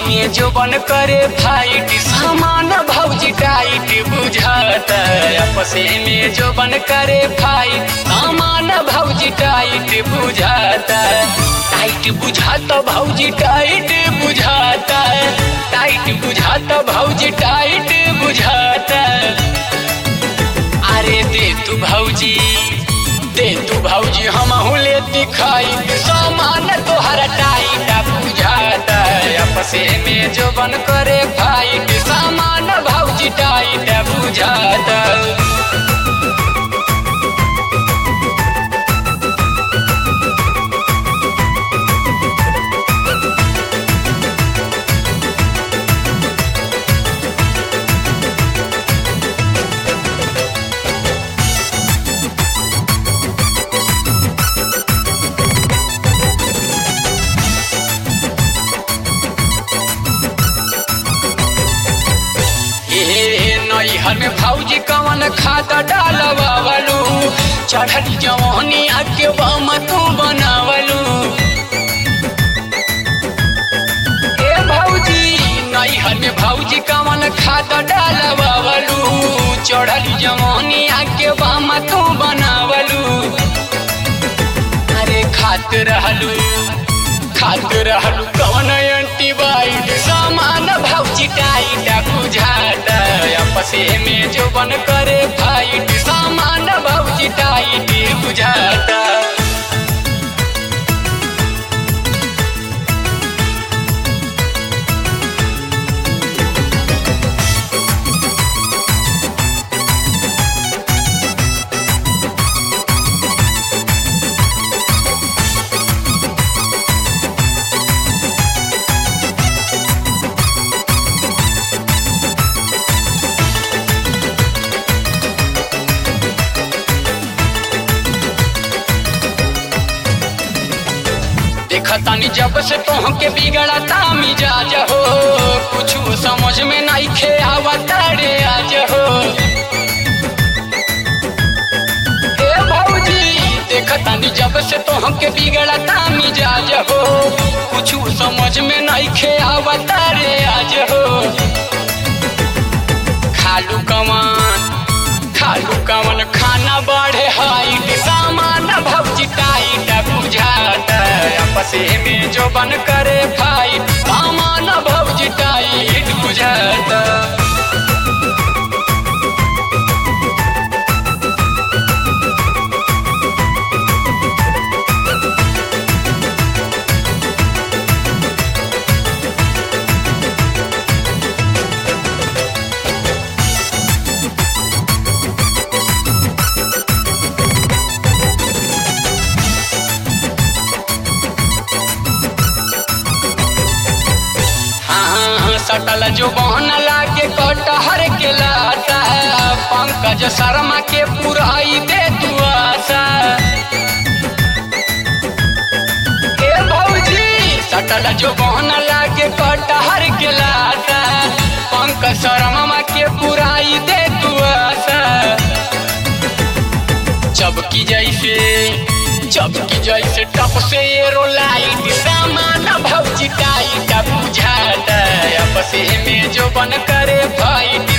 में जो बन करे फाइट सामान भौजी टाइट बुझाता आपसे में जो बन करे फाइट सामान भौजी टाइट बुझाता टाइट बुझाता भौजी टाइट बुझाता टाइट बुझाता भौजी टाइट बुझाता अरे दे तू भौजी दे तू भौजी हम ले दिखाई सामान तोहर टाइट बुझाता आपसे में जो बन करे फाइट सामान भौजी टाइट बुझाता ए नैहर में भौजी कवन खाता डालवावलू चढ़ल जवानी आके बम तू बनावलू ए भौजी नैहर में भौजी कवन खाता डालवावलू चढ़ल जवानी आके बम तू बनावलू अरे खात रहलू खात रहलू कवन एंटीबाइट सामान भौजी टाइट बुझाता आपसे में जो बन करे फाइट सामान भौजी टाइट बुझाता देखतानी जब से तोहके बिगड़ता मिजाज हो कुछ समझ में नहीं खे आवता रे आज हो ए भौजी देखतानी जब से तोहके बिगड़ता मिजाज हो कुछ समझ में नहीं खे आवता रे आज हो खालू कमान खालू कवन खाना बढ़े हाइट सामान भौजी टाइट बुझाता आपसे में जो बन करे फाइट सामान भौजी टाइट बुझाता हाँ सटल जो बहन लागे कटहर के लाता पंकज शर्मा के पुराई दे तू आशा ए भौजी सटल जो बहन लागे कटहर के लाता पंकज शर्मा के पुराई दे तू आशा चबकी जैसे चबकी जैसे टप से एरो लाइट सामान भौजी टाइट बुझाता आपसे में जो बन करे फाइट